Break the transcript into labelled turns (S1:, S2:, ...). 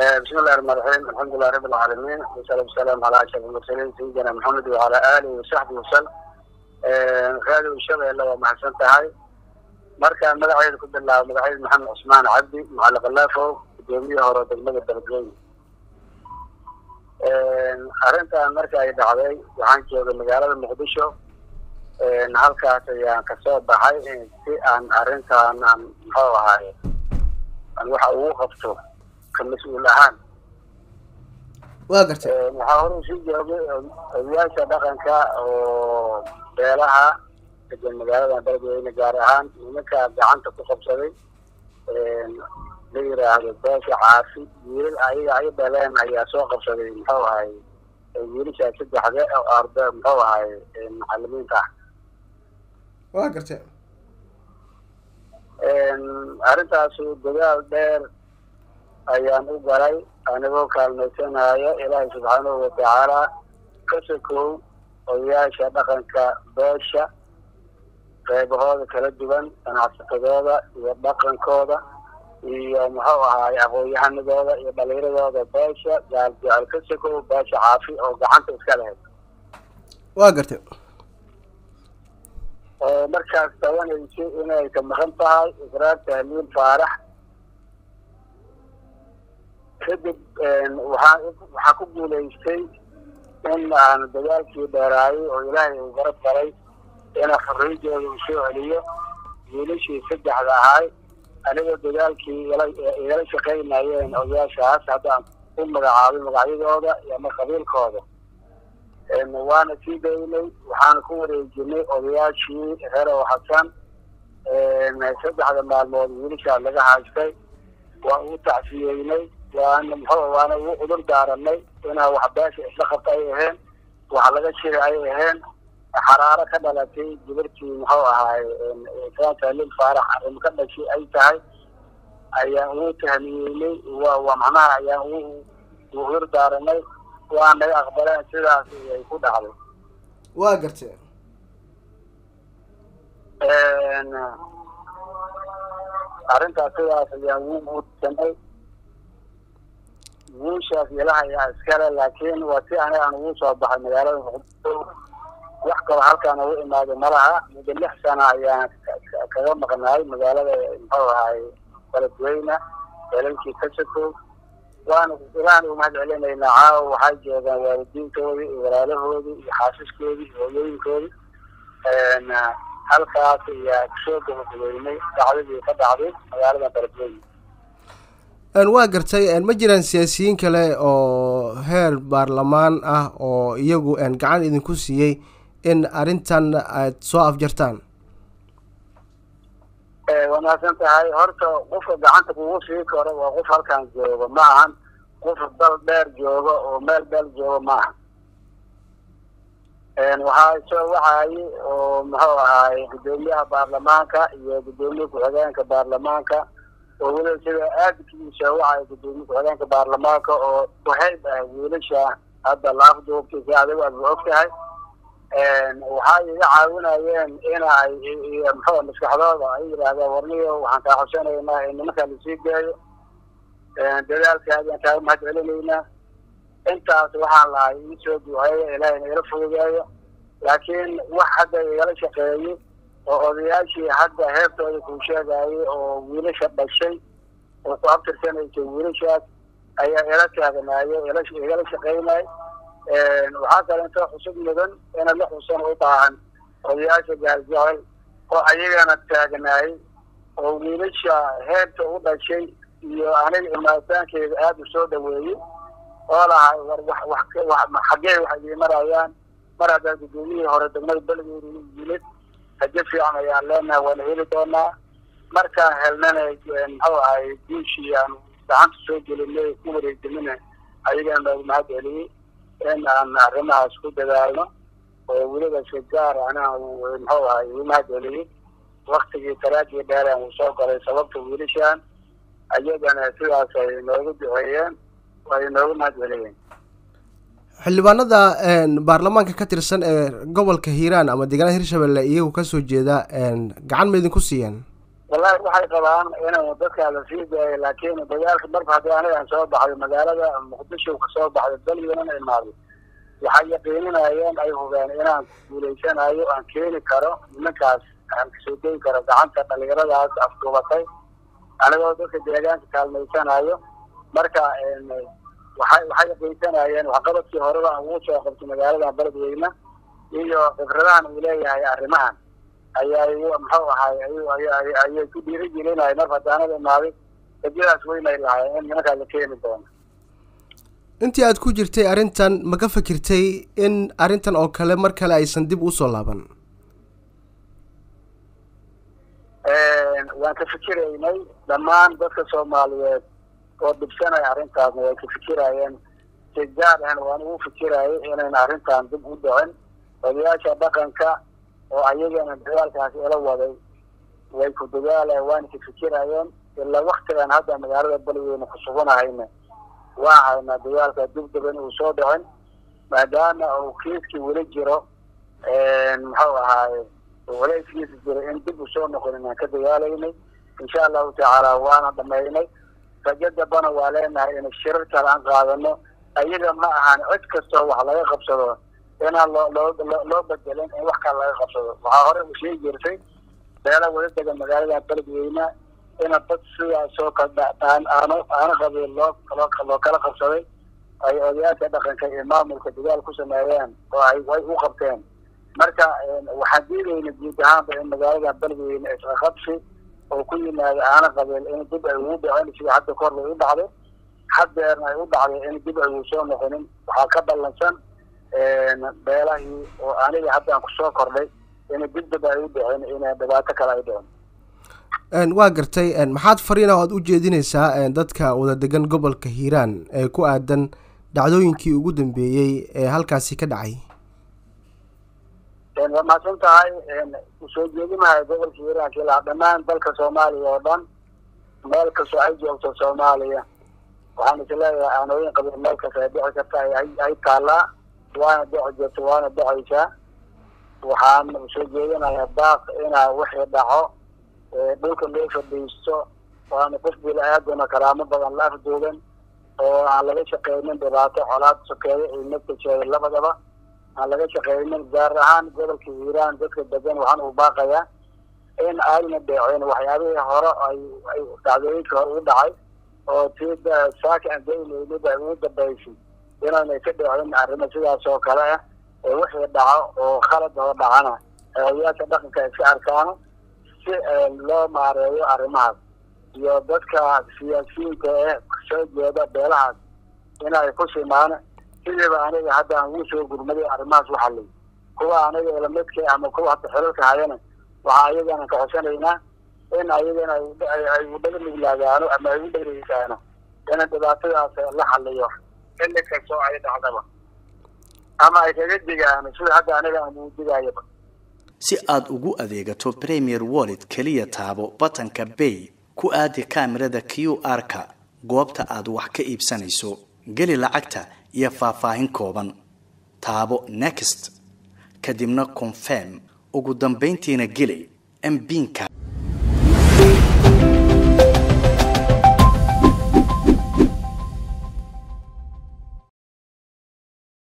S1: بسم الله الرحمن الرحيم الحمد لله رب العالمين والصلاة والسلام على أشرف المرسلين سيدنا محمد وعلى آله وصحبه وسلم هذا الشبه اللي هو محسن تهاي marka magaceeda ku bilaabo magaceeda maxamed cusmaan cabdi macalin khalaafo gudoomiyaha hore degmada beledweyne arrintan marka ay dhacday waxaan joogay magaalada muqdisho halkaas ayaan kasoo baxay si aan arrintan aan muxuu ahaay aan waxa ugu qabto ka mas-uul ahaan
S2: waa gartay
S1: waxaa hore usii joogay odayaasha dhaqanka oo beelaha degan magaalada beledweyne gaar ahaan nimanka gacanta ku qabsaday la yiraahdo beesha caafi wiilal ayaga ay dhaleen ayaa soo qabsaday muxuu ahay wiilashaa saddexda oo arda muxuu ahay macalimiinta ah
S2: waa gartay
S1: arrintaasu dadaal dheer ayaan u galay anigoo kaalmaysanaya ilaahay subxaanahu watacaala ka sokow odayaasha dhaqanka beesha qeybahooda kala duwan ganacsatadooda iyo dhaqankooda iyo muxuu ahaay aqoon-yahanadooda iyo dhalinyaradooda beesha gaal jecel ka sokow beesha caafi oo gacanta iska lahayd
S2: waa gartay
S1: oo markaas tabanaysa inay ka maqan tahay iqraar tahliil faarax kadib waxaa waxaa ku guulaystay in aan dagaalkii dheeraayay oo ilaahay uu garab galay ina xorriyadooda uu soo celiyo wiilashii saddexda ahay anigoo dagaalkii igala shaqaynayeen odayaashaas haddaan ku magacaabay magacyadooda iyo ama qabiilkooda waana sii daynay waxaana ku wareejinay odayaashii reer oo xasan saddexda maalmood wiilashaa laga haystay waa ugu tacsiyeynay waana muxuu waana ugu cudur daaranay inaa wax beesha isla qabta ay aheen wax laga shiri ay aheen xaraaro ka dhalatay gabartii muxuu ahaay islaan taaliil faarax arrim ka dhashay ay tahay ayaan ugu tahniyeynay wa waa macnaha ayaan ugu cudur daaranay waa naga aqbaleen sidaas ay ku dhacday
S2: waa gartay
S1: arrintaas sidaas ayaan ugu guursanay guushaas ilaha ayaa iskale laakiin waa si aniga aan ugu soo baxay magaalada muqdisho wax kalo halkaan ugu imaaday malaha muddo lix sana ayaan kaga maqnaay magaalada muxuu ahaay beledweyne elalkii ka sokow waana ilahan u mahad celinaynaa caawa waxay joogaan waalidiintoodii iyo walaalahoodii iyo xaasiskoodii iyo hooyooyinkoodii halkaas ayaa kusoo gabagabeynay dhacdadii ka dhacday magaalada beledweyne
S2: waa gartay ma jiraan siyaasiyiin kale oo heer baarlamaan ah oo iyagu gacan idinku siiyey in arrintan aad soo afjartaan
S1: waa mahadsan tahay horta qofka gacanta kugu sii karo waa qof halkan joogo ma ahan qof dal dheer joogo oo meel beel joogo ma aha waxaa soo wacayay oo muxuu ahaay guddoomiyaha baarlamaanka iyo guddoomiye ku-xigeenka baarlamaanka oo weliba sida aadkiisa wacaya guddoomiye ku-xigeenka baarlamaanka oo kuhayb ah wiilasha hadda la afduubtay si adigu aad ba og tahay waxay iga caawinayeen in ay muxuu maskaxdooda ay yidhaahdeen warniyo waxaan kaa codsanaynaa in nimankaa lasii geeyo dadaalkaadaan kaaga mahad celinaynaa intaas waxaan lahay ii soo duceeyo ilaahay nagala fogeeyo laakiin wax hadda igala shaqeeyey oo odayaashii hadda heebtooda kuu sheegayay oo wiilasha dhashay oo ku abtirsanaysay wiilashaas ayaa ila taaganaayo igala shaqeynay waxaa kale intoo xusub mudan ina la xusan u baahan odayaasha gaaljecel oo ayagana taagnaayay oo wiilasha heebta u dhashay iyo aniga imaataankeeda aada u soo dhaweeyey oo lahay war wax wax xaggee wax idii marayaan mar haddaan guddoomiyihii hore degmada beledweyne yimid haje fiican ayaan leenahay waana heli doonaa markaan helnana muxuu ahay guushii aan gacanta soo gelinay ku wareejinina ayagana noogu mahad celiyey in aan arrimahaas ku dadaalno oo weliba si gaar anaa muxuu ahay ugu mahad celiyey waktigii talaadii dheeraan uu soo galay sababta wiilashaan ayagana sidaas ay noogu duceeyeen ay noogu mahad celiyeen
S2: xildhibaanada baarlamaanka ka tirsan ee gobolka hiiraan ama deegaanada hirshabelle iyagu kasoo jeeda gacan ma idinku siiyeen
S1: wallahi waxay qabaan inuu dadkaa la sii daayo laakiin dagaalka marba haddii aniga aan soo baxday magaalada muqdisho ka soo baxday daliyana imaaday waxay yaqiininayeen ay hubeen inaan guulaysanayo aan keeni karo nimankaas aan kasoo degi karo gacanta dhalinyaradaas afduubatay anigoo dadka deegaanka kaalmaysanayo marka waxay waxay yaqiinsanayeen waxqabadkii horeba aan ugu soo qabtay magaalada beledweyne iyo khibradahan uu leeyahay arrimahan ayay muxuu ahay ayay ku dhiirigelinaya mar haddaanada imaaday rajadaas weynay lahayen in nimankaa la keeni doono
S2: intii aad ku jirtay arrintan ma ka fikirtay in arrintan oo kale mar kale aysan dib usoo laaban
S1: waan ka fikiraynay dhammaan dadka soomaaliyeed oo dhibsanaya arrintaasna way ka fikirayeen si gaar ahna waan ugu fikirayay inayna arrintan dib u dhicin odayaasha dhaqanka oo ayagana dagaalkaasi ila waday way ku dagaalayan waana ka fikirayeen ilaa waktigan hadda magaalada beledweyne ku suganahayna waa haynaa dagaalka dibdaba in uu soo dhicin maadaama uu kiiskii weli jiro muxuu ahaaye waleyskiisa jiro in dib u soo noqonin aan ka dagaalaynay insha allahu tacaala waana dhamaynay rajo dambana waa leenahay in shirar kale aan qaadano ayaga ma ahan cid kastoo wax laga qabsado inaan loo loo loo bedelin in wax kale laga qabsado waxaa hore u sheegi jirtay beela wada degan magaalada beledweyne ina dad sidaasoo kadaan aano aano qabiil loo loo loo kala qabsaday ay odayaasha dhaqanka iyo maamulka dagaal ku sameeyeen oo ay way u qabteen marka waxaan diidayna guud ahaanba in magaalada beledweyne isqaqabsi oo ku yimaada aana qabiil in dib ay ugu dhicin sida hadda kor bay u dhacday haddeerna ay u dhacday in dib ay ugu soo noqonin waxaa ka ballansan beelahii oo aniga haddaan kusoo kordhay in dib dib ay u dhicin in dhibaato kale ay dhicin
S2: waa gartay maxaad fariina oad u jeedinaysaa dadka wada degan gobolka hiiraan ee ku aadan dhacdooyinkii ugu dambeeyey ee halkaasi ka dhacay
S1: waa mahadsan tahay usoo jeedimahay gobolka hiiraanka ilaa dhammaan dalka soomaaliya oo dhan meel kastoo ay joogto soomaaliya waxaan isleeyahay aanooyin qabiil meel kasta ay dhici karta ay taallaa waana dhici jirta waana dhicaysaa waxaan usoo jeedinayaa baaq inaa wixii dhaco dhulka loo fadhiisto waana qof bila-aadana karaamo badan la afduugan oo aan laga shaqeynin dhibaato colaad sokeeyo iyo naftajeeda labadaba aan laga shaqeynin gaar ahaan gobolka hiiraan dadka degan waxaan u baaqayaa in ayna dhicin waxyaabihii hore ay ay dhacdooyinkii hore u dhacay oo tii saaka aan daynaynid ay ugu dambaysay inaanay ka dhicin arrimo sidaas oo kale ah ee wixii dhaco oo khalad oo dhacana ee odayaasha dhaqanka iska arkaano si loo maareeyo arrimahaas iyo dadka siyaasiyiinta ee soo jeeda beelahaas inay ku simaan sidiiba aniga hadda aan ugu soo gurmaday arrimahaas waxalay kuwa aniga ilamidka ama kuwa hadda xilalka hayana waxaa ayagana ka codsanaynaa in ayagana ay udhaga nuglaadaano ama ay u dhegeysaano in dhibaatadaas la xaliyo xilli kastoo ay dhacdaba ama ay kaga digaano sida hadda aniga aan ugu digayaba
S3: si aad ugu adeegato premier wallet keliya taabo batanka bay ku aadi kaamirada q r-ka goobta aad wax ka iibsanayso geli lacagta iyo faahfaahin kooban taabo next kadibna confirm ugu dambayntiina geli mbiinka